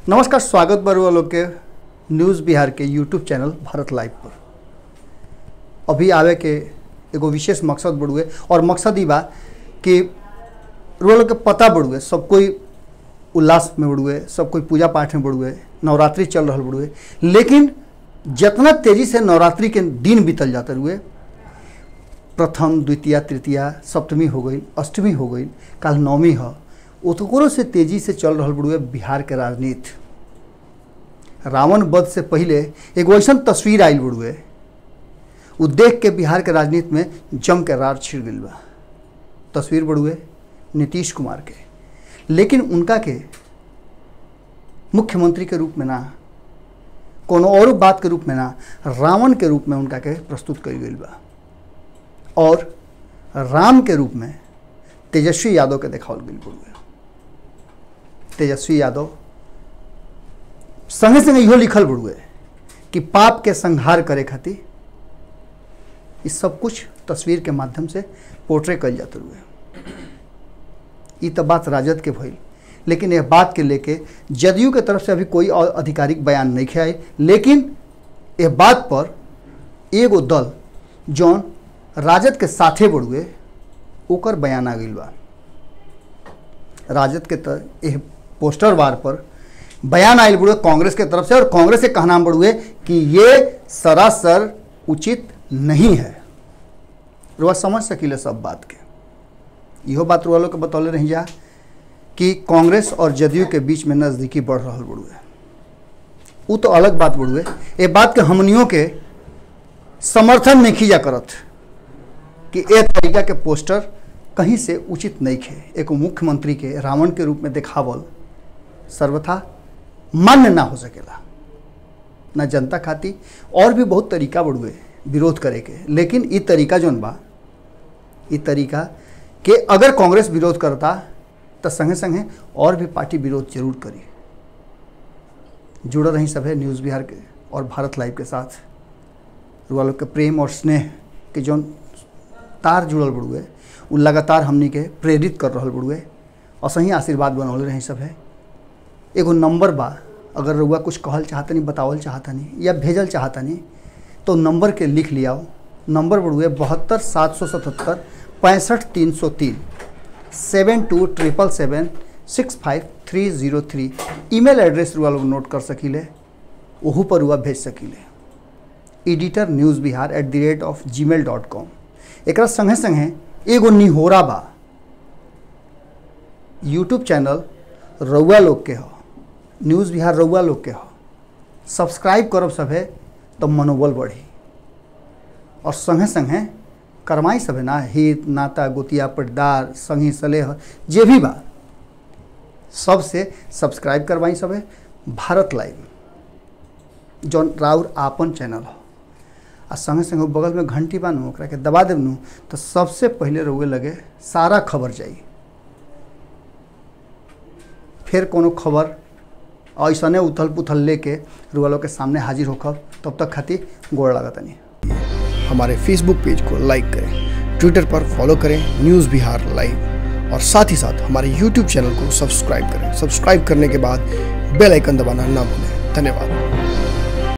नमस्कार स्वागत बरुआ लोग के न्यूज़ बिहार के यूट्यूब चैनल भारत लाइव पर अभी आवे के एगो विशेष मकसद बड़ुए और मकसद ही बा कि रुआ लोग के पता बड़ुए सब कोई उल्लास में बड़ुए सब कोई पूजा पाठ में बड़ुए नवरात्रि चल रहा बड़ुए लेकिन जितना तेजी से नवरात्रि के दिन बीतल जाते रुए प्रथम द्वितीय तृतीया सप्तमी हो गई अष्टमी हो गई काल नवमी है ओतकोरो से तेजी से चल रहा बड़ुए बिहार के राजनीति रावण वध से पहले एगो ऐसा तस्वीर आयल बड़ुए उ देख के बिहार के राजनीति में जम के रार छिड़ गई बा तस्वीर बड़ुए नीतीश कुमार के लेकिन उनका के मुख्यमंत्री के रूप में ना कोनो और बात के रूप में ना रावण के रूप में उनका के प्रस्तुत करी गई बा और राम के रूप में तेजस्वी यादव के देखावल गई बड़ुए तेजस्वी यादव संगे संगे इहो लिखल बड़ुए कि पाप के संहार करे खातिर ई सब कुछ तस्वीर के माध्यम से पोर्ट्रे कल जाते हुए ई तो बात राजद के भइल लेकिन यह बात के लेके जदयू के तरफ से अभी कोई और आधिकारिक बयान नहीं आए लेकिन यह बात पर एगो दल जौन राजद के साथे बढ़ुए ओकर बयान आ गई बा राजद के तर एह पोस्टर वार पर बयान आयल बड़ुए कांग्रेस के तरफ से और कांग्रेस के कहना बड़ुए कि ये सरासर उचित नहीं है रुआ समझ सकीले सब बात के इहो बात रुआ लोग के बतौले रही जा कि कांग्रेस और जदयू के बीच में नज़दीकी बढ़ रहा बड़ुए वो तो अलग बात बड़ुए ये बात के हमनियों के समर्थन नहीं खींचा करत कि ए तरीका के पोस्टर कहीं से उचित नहीं खे एक मुख्यमंत्री के रावण के रूप में देखावल सर्वथा मान्य ना हो सकेला ना जनता खाती और भी बहुत तरीका बढ़ुए विरोध करे के लेकिन ई तरीका जौन बा ई तरीका के अगर कांग्रेस विरोध करता तो संगे संगे और भी पार्टी विरोध जरूर करी जुड़ल रही सभे न्यूज़ बिहार के और भारत लाइव के साथ रुआ लोग के प्रेम और स्नेह के जौन तार जुड़ल बड़ुए उ लगातार हमनी के प्रेरित कर रहा बड़ुए और सही आशीर्वाद बनौले रही सभे एगो नंबर बा अगर रुआ कुछ कहल चाहतनी बतावल चाहतनी या भेजल चाहतनी तो नंबर के लिख लियाओ नंबर बढ़ुए बहत्तर सात सौ सतहत्तर पैंसठ तीन सौ तीन seven two triple seven six five three zero three email address रुआ लोग नोट कर सकीले ओहू पर रुआ भेज सकीले editor news Bihar at the rate of G mail dot com एक संगे संगे एगो निहोरा बा यूट्यूब चैनल रउआ लोग के हो न्यूज़ बिहार रउआ लोग के हो सब्सक्राइब करब सभे तो मनोबल बढ़ी और संगे संगे करमाई सभे ना हित नाता गोतिया पटदार संगी सलेह जे भी बा सबसे सब्सक्राइब करवाई सभे भारत लाइव जौन राउर आपन चैनल हो आ संगे संगे बगल में घंटी बानू ओकरा के दबा देबनू तो सबसे पहले रउए लगे सारा खबर जाई फिर कोनो खबर ऐसने उथल पुथल लेके रुआ लोग के सामने हाजिर होकर तब तक खातिर गोड़ लागतनी हमारे फेसबुक पेज को लाइक करें ट्विटर पर फॉलो करें न्यूज़ बिहार लाइव और साथ ही साथ हमारे यूट्यूब चैनल को सब्सक्राइब करें सब्सक्राइब करने के बाद बेल आइकन दबाना ना भूलें धन्यवाद